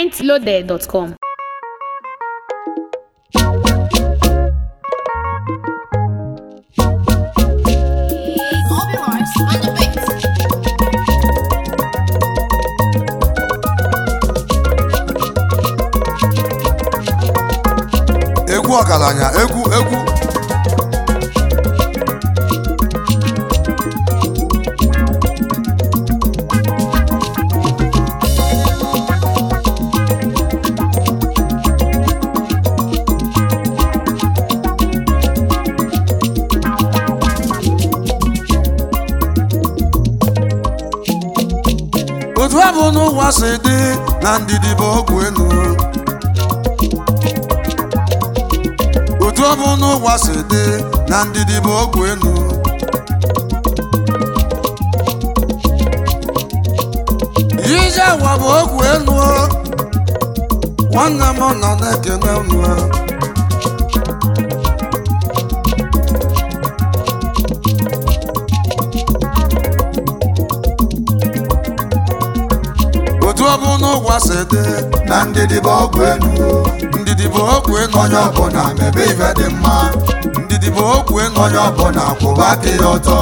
mintloaded.com. Obi Mars on the beat. egwu ọgaranya egwu egwu otu ọ bụ n'ụwa si dị na ndidi bụ ọgwụ elu otu ọ bụ n'ụwa si dị na ndidi bụ ọgwụ elu ije ụwa bụ ọgwụ elu nwanne m nọ na-ekene unu otu ọ bụ n'ụwa si dị na ndidi bụ ọgwụ elu ndidi bụ ọgwụ elu onye ọbụla mebe ife dị mma ndidi bụ ọgwụ elu onye ọbụla kwụba aka ya ọtọ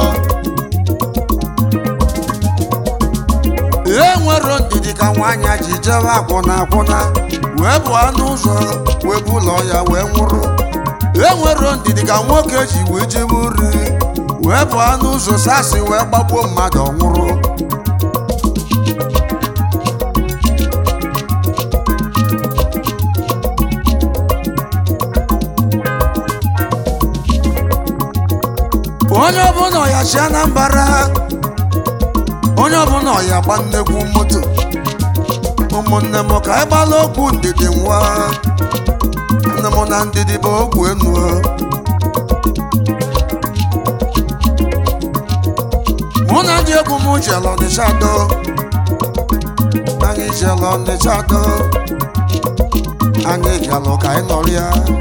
e nwere ndidi ka nwaanyị ji jebe akwụna akwụna wee bụ anụ ụzọ wee bụ ụlọ ya wee nwụrụ e nwere ndidi ka nwoke ji wee jebe uri wee bụ anụ ụzọ sasị wee gbagbuo mmadụ ọ nwụrụ onye ọbụla ọya chi anambara onye ọbụla ọya gba nnekwu moto ụmụnne m ka anyị gbala okwu ndidi nwa nne m na ndidi bụ ogwu enu mụ na ndị egwu m jere ọnịcha do anyị jere ọnịcha do anyị bịalụ ka anyị nọrịa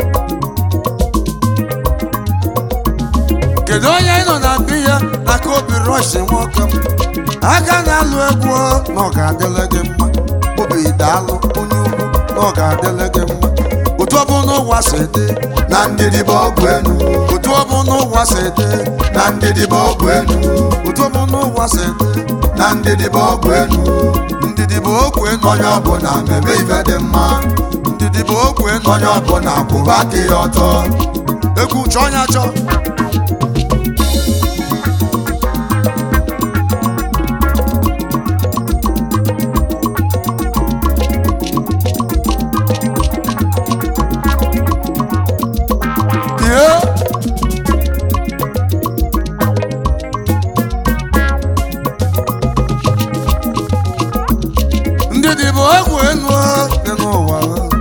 kedu onye ị nọ na biya aka obi rọshi nwoke m aka na-alụ egwu na ọ ga-adịle gị mma obi daalụ onye ugwu na ọ ga-adịle gị mma otu ọ bụ n'ụwa si dị na ndidi bụ ọgwụ elu otu ọ bụ n'ụwa si dị na ndidi bụ ọgwụ elu otu ọ bụ n'ụwa si dị na ndidi bụ ọgwụ elu ndidi bụ ogwu enu onye ọbụla mebe ife dị mma ndidi bụ ogwu enu onye ọbụla kwụba aka ya ọtọ egwu chọọ ya chọọ Yeah. ndidi bụ egwu enu dị n'ụwa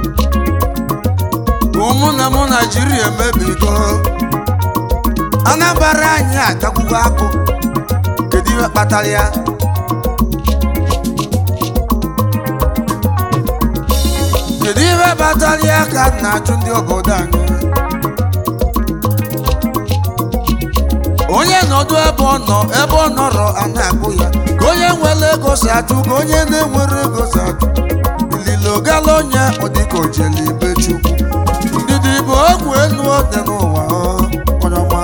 ụmụ na mụ naijiria emebigo anambra anyị atakwugo akụ kedu ihe kpatara ya kedu ihe kpatara ya ka m na-ajụ ndị obodo anyị onye nọdụ ebe ọ nọ ebe ọ nọrọ a na-agụ ya ka onye nwere ego si atụ ka onye na-enwere ego si atụ ililo gala onye ọ dịka ojele ibe chukwu ndidi bụ ogwu elu dị n'ụwa ọ, onye ọma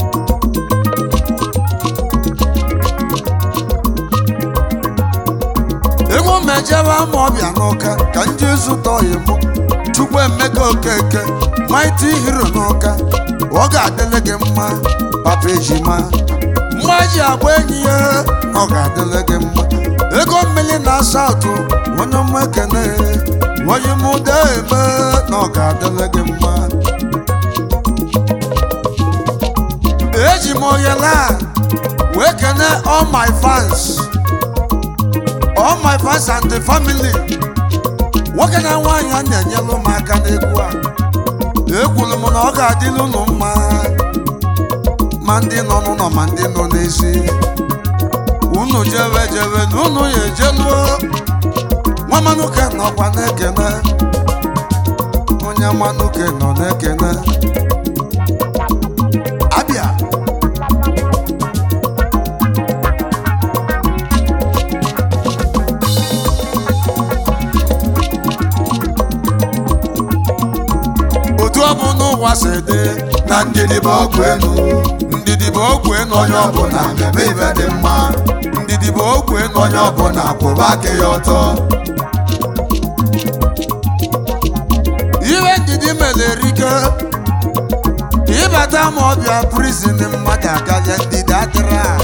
egwu mejebe ama ọbịa n'ụka ka nje zụta oyi mụ chukwu emeka okeke maịtị hiro n'ụka ọ ga-adịle gị mma papa ejima mma ji agba enyi ya ọ ga-adịle gị mma ego mmiri na asaụtụ onye mma ekene onye mụda eme na ọ ga-adịle gị mma eji m oyela wee kene all my fans all my fans and the family nwoke na nwaanyị a na-enyelu m aka n'egwu a ekwuru m na ọ ga-adịla unu mma ma ndị nọ n'ụlọ ma ndị nọ n'ezi unu jewe jewe na unu ya ejeluo nwa manuke nọkwa na-ekene onye manuke nọ na-ekene abịa ụwa si dị na ndidi bụ ọgwụ enu ndidi bụ ogwe enu onye ọbụla mebe ife dị mma ndidi bụ ogwe enu onye ọbụla kwụba aka ya ọtọ ihe ndidi mere erike ịbata ma ọbịa prizin mmadụ akarịa ndidi adịrị a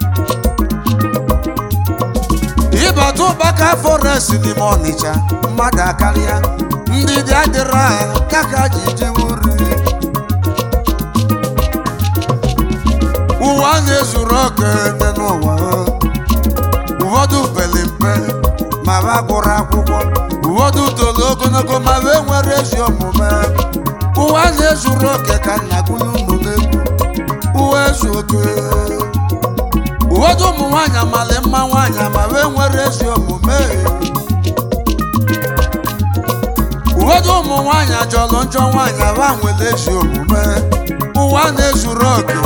ịbata ụbaka forest n'ime ọnịcha mmadụ akarịa ndidi adịrị a ya ka ji jiwe uri ụwa na-ezuru oke dị n'ụwa ụfọdụ pere mpe ma ha gụrụ akwụkwọ ụfọdụ toro ogologo ma ha enwere ezi omume ụwa na-ezuru oke ka nna gụrụ unu n'egwu ụwa ezu oke ụfọdụ ụmụ nwaanyị amalị mma nwaanyị ma ha enwere ezi omume ụfọdụ ụmụ nwaanyị ajọlụ njọ nwaanyị ha nwere ezi omume ụwa na-ezuru oke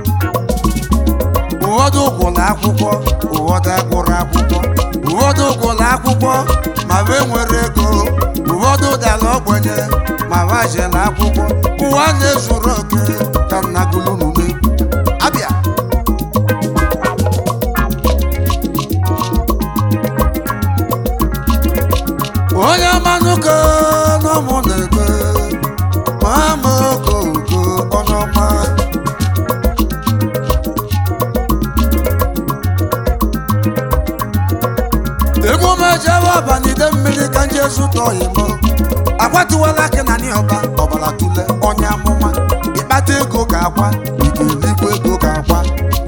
ụfọdụ gwụrụ akwụkwọ ụfọdụ agụrụ akwụkwọ ụfọdụ gwụrụ akwụkwọ ma ha nwere ego ụfọdụ dara ogbenye ma ha jere akwụkwọ ụwa na-ezuru oke ka nna gụlụnụ n'egwu abịa onye manụko n'ọmụ na-ebe ma ama okooko onye ọma egwu mejewe ọbanide mmiri ka nje zụta oyimo akwatuwala akị na ni ọba ọbara tule onye amụma ịkpata ego ka akwa igelikwa ego ka akwa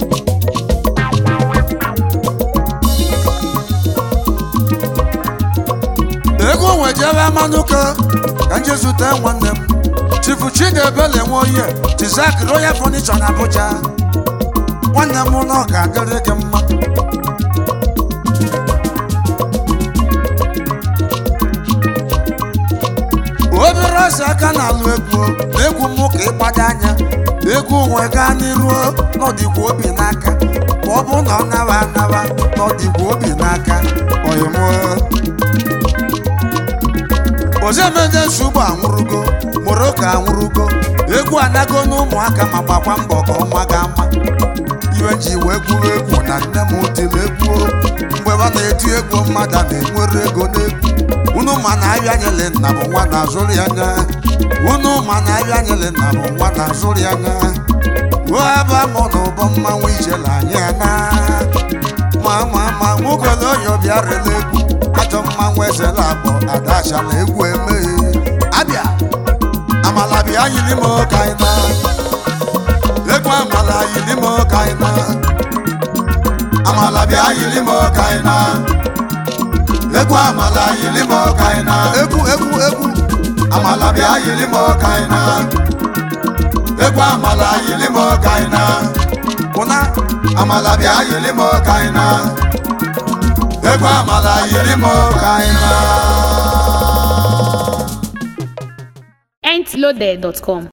ego nwejere amanụka ka nje zụta nwanne m chifu chidebele nwe oye tizak royal furniture na abuja nwanne m na ọ ga-adịrị gị mma obere ọsọ aka na-alụ egwu egwu mụ ka ịgbado anya egwu nwe gaa n'iru n'ọdịgwa obi n'aka ma ọ bụ na ọ nawa anawa n'ọdịgwa obi n'aka oyimụ ozemede nsogbu anwụrụgo moroko anwụrụgo egwu anago n'ụmụaka ma gbakwa mbọ ka ọma ga ama iwe ji wee gwuru egwu na nne m tiri egwu mgbe ọ na-eti egwu mmadụ a na-enwere ego n'egwu unu ma na abịa nyele nna bụ nwa na-azụrụ ya anya unu ma na abịa nyele nna bụ nwa na-azụrụ ya anya ruo ebe mụ na ụbọ mmanwụ ijele anyị ana ma ma ma nwoke na onye ọbịa rere egwu ajọ mmanwụ ezela akpọ adachala egwu emeghe abịa amala bịa yiri m ka anyị na egwu amala yiri m ka anyị na amala bịa yiri m ka anyị na egwu amala yiri m ka anyị na egwu egwu egwu amala bịa yiri m ka anyị na egwu amala yiri m ka anyị na ụna amala bịa yiri m ka anyị na egwu amala yiri m ka anyị na Entloaded.com